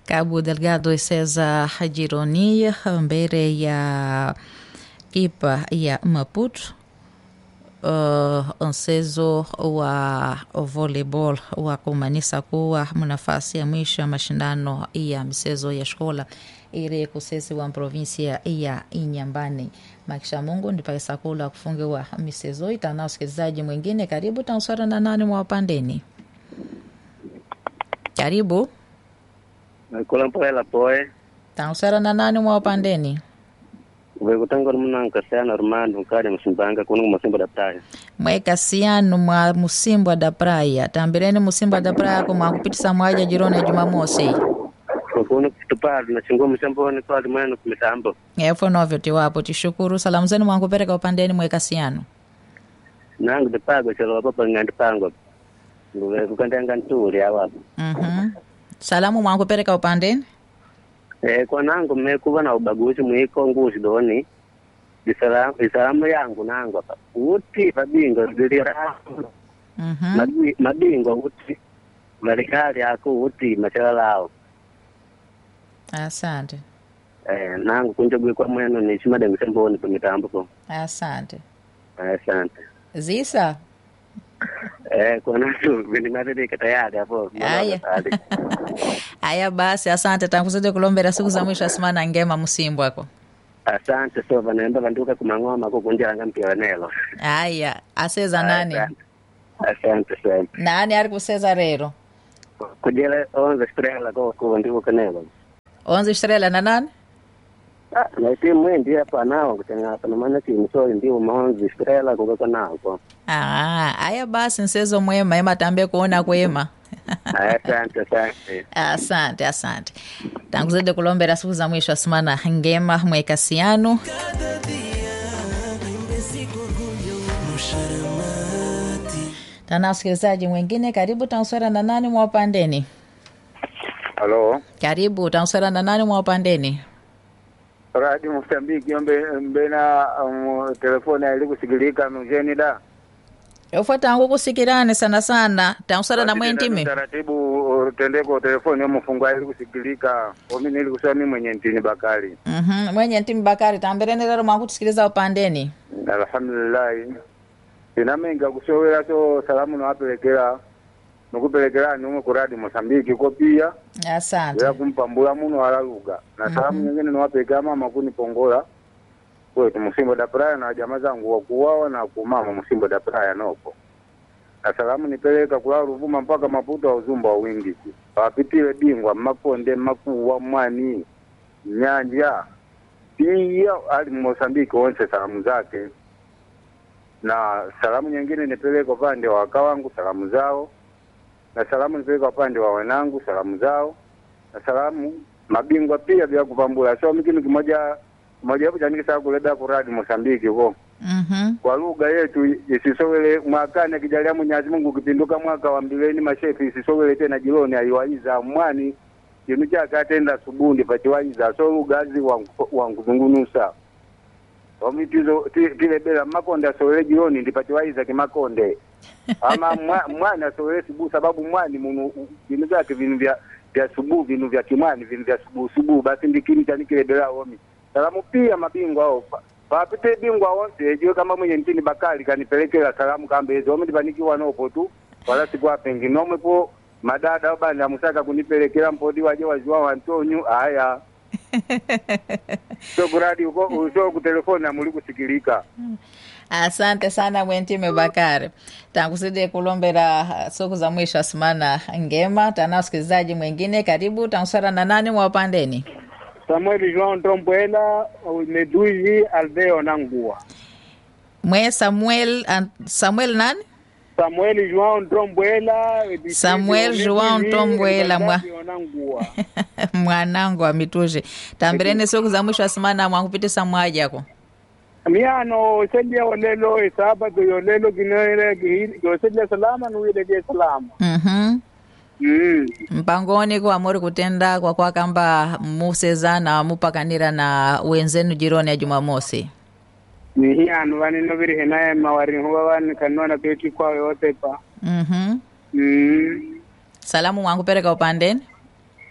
Cabo Delgado e César Gironi mbele ya ipa ya Maputo uh, mchezo wa volleyball wa kumanisa kuwa nafasi ya mwisho ya mashindano ya michezo ya shkola ile kusesi wa provinsia ya Inyambani. Makisha Mungu ndipakisa kula kufungiwa michezo itana. Usikilizaji mwingine, karibu tanswara na nani mwa upandeni, karibu Kula mpela poe. tanswara na nani mwa upandeni Vekutangwa munanka sana Armando mkali msimbanga kuna masimba da praia. mwekasiano mwa musimbwa da praia tambireni musimbwa da praia ko mwakupitisa mwaja jironi ya Jumamosi Kuna kitupali na chingua mshamboni kwa limwenu kumitambo. efo novyo tiwapo tishukuru salamu zenu mwankupereka upandeni mwekasiano Nangu de pago chalo papa ngandi pango. Nguve kukandanga ntuli awa. mhm salamu mwankupereka upandeni Eh kwa nangu mmekuwa na ubaguzi mwiko nguzi doni. Isalamu isalamu yangu nangu hapa. Uti mabingo zilira. mhm Mabi- Mabingo uti. Marekali yako uti machala lao. asante Eh nangu kunjogwe kwa mwenu ni chimada mshamboni kumitambo ko. asante Asante. zisa Eh, kwa nacho vinimaririka tayari hapo. Aya. aya basi asante tankuzidi kulombera siku za mwisho asimana ngema musimbwako Asante so vanaenda vanduka kumang'oma kukunjanga mpira nelo. aya aseza nani Asante. Asante sana. nani ari kuseza rero Kujele onze strela ko ko ndiwo kanelo. onze estrela na nani Ah, na timu mwendi hapa nao kutenga hapa na maana timu so ndiwo maonzi strela ko ko nao ko. Ah, aya basi nsezo mwema ema tambe kuona kwema Asante asante. asante asante tanguzidi kulombera siku za mwisho asimana ngema mwekasiano tana usikilizaji mwingine karibu tanswera na nani mwa upandeni Halo, karibu tanswera na nani mwa upandeni Radio Mozambiki mbe mbena um, telefoni ili kusikilika mjeni da. ofo tangu kusikirane sana sana tanswera na mwentime Taratibu uh, tendeko telefoni omufungwa ili kusikilika. Omi nili kusema mimi mwenye ntini Bakari. Mhm, mwenye ntimi bakari tambireni lero mwakutusikiliza upandeni Alhamdulillah. Inamenga kusowera so salamu nawapelekera nokupelekera numwe ku Radio Mozambiki ko pia asante era kumpambula muno alaluga na salamu nyingine nawapelekera mama kunipongola kwetu Musimbo da Praia na jamaa zangu wakuwawa na kumama Musimbo da Praia noko na salamu nipeleka kula Ruvuma mpaka Maputo wa uzumba wa wingi wapitile bingwa Makonde Makuwa Mwani Nyanja pia ali Mosambiki wonse salamu zake na salamu nyingine nipeleka upande wa waka wangu salamu zao na salamu nipeleka upande wa wanangu salamu zao na salamu mabingwa pia vya kupambula so mikinu kimoja kimoja hapo chanikisa kuleda kuradi Mosambiki ko Mhm, kwa lugha yetu isisowele mwakani akijalia Mwenyezi Mungu ukipinduka mwaka wa mbileni mashefi isisowele tena jiloni aiwaiza mwani chinu chake atenda subundi pachiwaiza so lugha azi wangu- wankuzungunusa omitizo tile bela makonde asowele jiloni ndipachiwaiza kimakonde ama mwa- mwani asowele subu sababu mwani munu vinu vyake vinu vya vya subu vinu vya kimwani vinu vya subu subu basi ndikini chanikile bela omi salamu pia mabingwa ao pa- papite bingwa wonse ejiwe kama mwenye ntini bakali kanipelekela salamu kambezi omi ndipanikiwa nopo tu wala sikwapengi nomwepo madada obandi amusaka kunipelekela mpodi waje waziwa wantonyu aya so kuradi uko so kutelefoni amuli kusikilika asante sana mwentime bakari tankusidi kulombera uh, siku za mwisho asimana ngema tana usikilizaji mwingine karibu tanswera na nani mwa upandeni Samuel João Trombuela Meduzi Aldeo Nangua mwe samuel an, samuel nani Samuel João Trombuela Samuel João Trombuela, mwa- Nangua mwanangu wa mituje tambireni siku za mwisho asimana mwakupitisa mwajako miano sedia olelo esabato yolelo ginoere gosedia salama nuwilege salama mhm mm. mpangoni kwa muri kutenda kwa kwa kamba musezana mupakanira na wenzenu jironi ya jumamosi nihi anu vanino viri hinaye mawari huwa wani kanona peti kwa yote pa mhm mm. salamu mwankupereka upandeni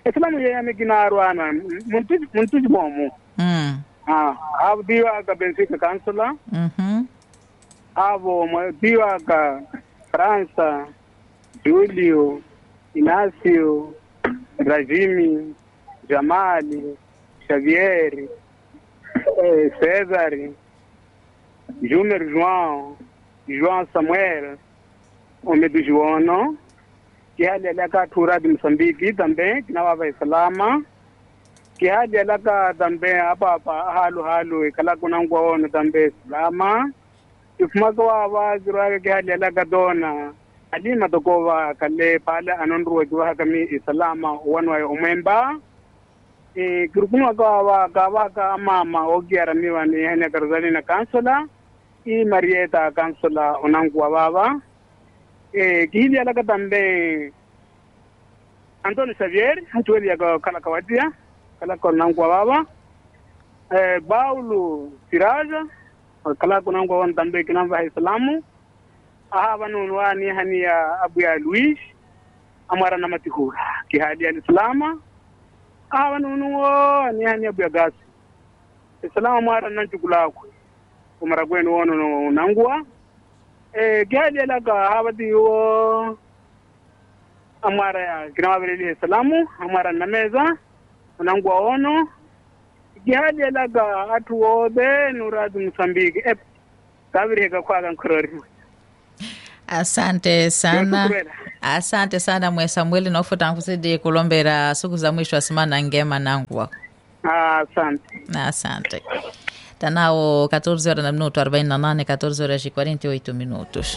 islamu yeyame kinarwana muntuji bomu mm. ah avo diwa ka benfica kansula mhm avo mwa- diwa ka frança julio inacio ravimi jamali xavieri eh, cesare júnior joão joão samuel homem do joano que hali alaka tura de moçambique também que não vai islama que hali alaka também apa apa halu halu kala kuna ngwa ono também islama ifumaka wava zirwaka ke hali alaka dona alima tokova kale pale anonruwa kiwaha kami isalama wanwaye umwemba e kirukuma kawa kawa ka mama okiaramiwa ni hene karzani na kansula i marieta kansula onankuwa baba e kihili alaka tambe Antonio Xavier hatuweli yaka kala kawatia kala konankuwa baba e Paulo Siraja kala konankuwa wan tambe kinamba islamu aha vanunu wani hani ya abu ya Luis amara na matihura kihali ya islama aha vanunu wo ni hani abu ya gasi islamu mara nan chukulakwe umara kwenu wono no nangua eh kihali ya laka habati wo amara ya kinawabeleli islamu amara na meza nangua ono kihali ya laka atu wode nuradu Msambiki ep kabirika kwaga nkurori asante sana Yokukwela. asante sana mwe samueli nofuta nkusidi kulombera siku za mwisho wa semana ngema nangwa Ah, asante asante tanao 14 horas na minuto 48 14 horas e 48 minutos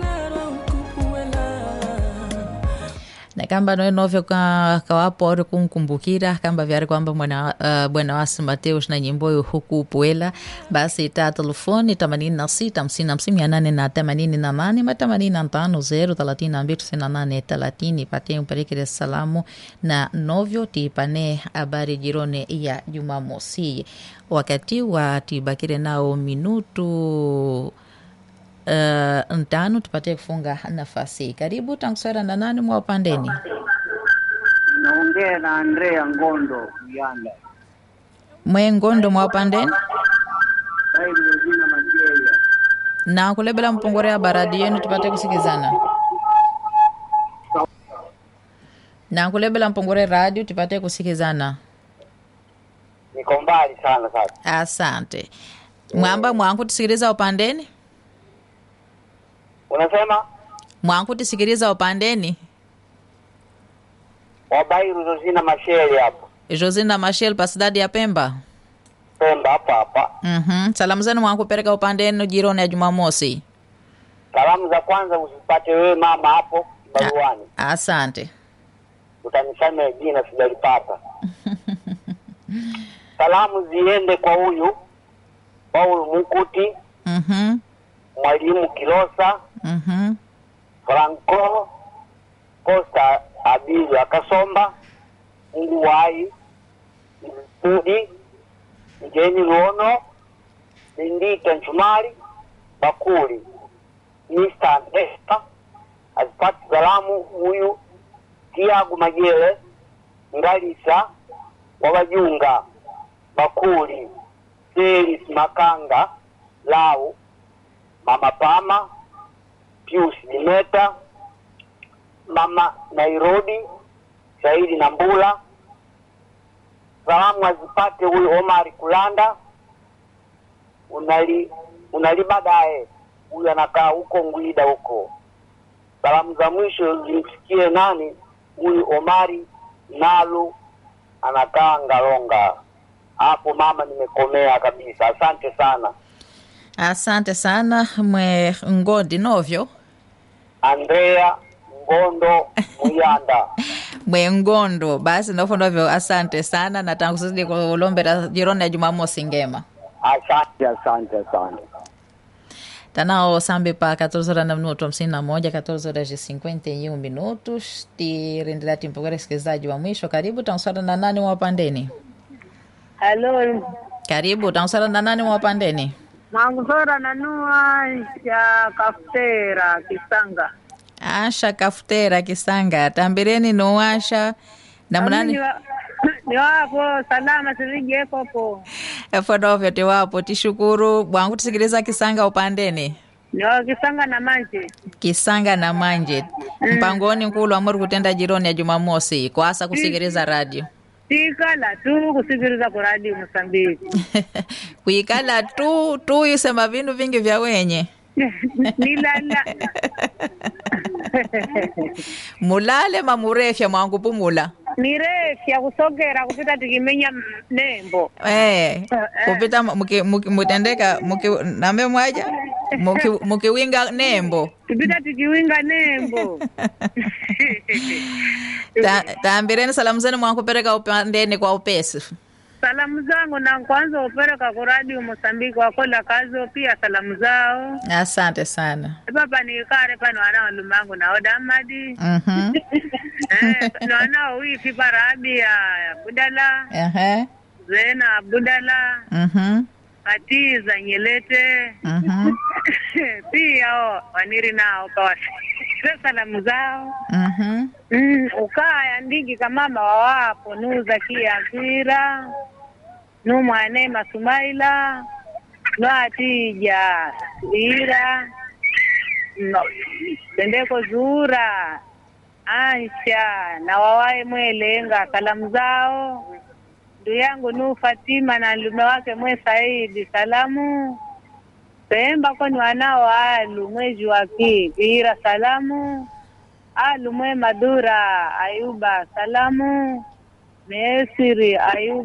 na kamba noe novyo ka, kawapo ori kunkumbukira kamba vyari kwamba mwana uh, bwana wasi mateus na nyimboyo huku puela basi ita telefoni themanini na sita hamsini hamsini mia nane na themanini na nane ma themanini na tano zero thelathini na mbili tisini na nane thelathini ipatie mpelekele salamu na novyo tiipane habari jirone ya jumamosi wakati wa tibakire nao minutu uh, ntano tupate kufunga nafasi karibu tankuswera na nani mwa upandeni naongea na Andrea Ngondo Yanda mwe ngondo mwa upandeni saidi jina Majeya na kulebela mpongore ya baradi yenu tupate kusikizana na kulebela mpongore radio tupate kusikizana niko mbali sana sasa. asante mwamba mwanku tisikiliza upandeni Unasema mwanku tisikiliza upandeni Wabairu Zozina Masheli hapo josina mashel pasidadi ya pemba Pemba hapa hapa. mm salamu zenu mwanku pereka upandeni jironi ya jumamosi Salamu za kwanza usipate wewe mama hapo baruani, asante utanisame jina sijalipata. Salamu ziende kwa huyu Paul Mukuti, Mhm, mwalimu Kilosa, mhm, Franco Costa Abili Akasomba, Mungu wai Mudi Mjeni Luono Lindita Nchumari Bakuli Mr. Nesta azipati salamu huyu Tiago Majele Ngalisa Wawajunga Bakuli Selis Makanga Lau Mama Pama Pius Dimeta Mama Nairobi Saidi Nambula salamu azipate huyu Omari Kulanda unali unali baadaye huyu anakaa huko Ngwida huko. Salamu za mwisho zimsikie nani huyu Omari Nalu anakaa Ngalonga. Hapo mama, nimekomea kabisa. Asante sana asante sana mwe ngondi novyo Andrea Ngondo Muyanda. mwe ngondo basi nofo novyo asante sana na tangu sisi kulombera jironi ya jumamosi ngema Asante, asante, asante. tanao sambi pa 14 horas na minuto 51 14 horas e 51 minutos tirendelea timpokera sikilizaji wa mwisho karibu tausara na nani mwapandeni Halo, karibu tausara na nani mwapandeni mangusora nanua ya kafutera Kisanga. asha kafutera kisanga tambireni nuwasha namnani Ni wa- ni wapo salama sivijekopo efonovyo tiwapo tishukuru bwangu tisikiliza kisanga upandeni ni wakisanga na manje kisanga na manje mpangoni nkulu amuri kutenda jironi ya jumamosi kwasa kusikiliza radio tikala tu kusikiliza ku radio Mosambiki kuikala tu tu yusema vindu vingi vya wenye nilala mulale mamurefya mwankupumula nirefya kusogera kupita tikimenya m- nembo Eh, kupita muki- muki- mutendeka muki- nambe mwaja muki- mukiwinga nembo kupita tikiwinga nembo Ta- taambireni salamu zenu mwankupereka upandeni kwa upesi salamu zangu na kwanza upereka ku radio Mosambiki wakola kazo pia salamu zao asante sana epapa nikare pano wanao lumangu nao damadi Mhm. eh, nwanao wifi parabi ya budala Ehe. zena budala Mhm. katiza nyelete Mhm. pia o waniri nao kawasire salamu zao Mhm. mm, ukaya ndigi kamama wawapo nuza kia mpira numwane masumaila nwatija ira no, tendeko zura ansha na wawae mwelenga salamu zao ndu yangu nu Fatima na lume wake mwe Saidi salamu Pemba kwani wanao alu mwezi wa kipira salamu alu mwe Madura Ayuba salamu Mesiri Ayuba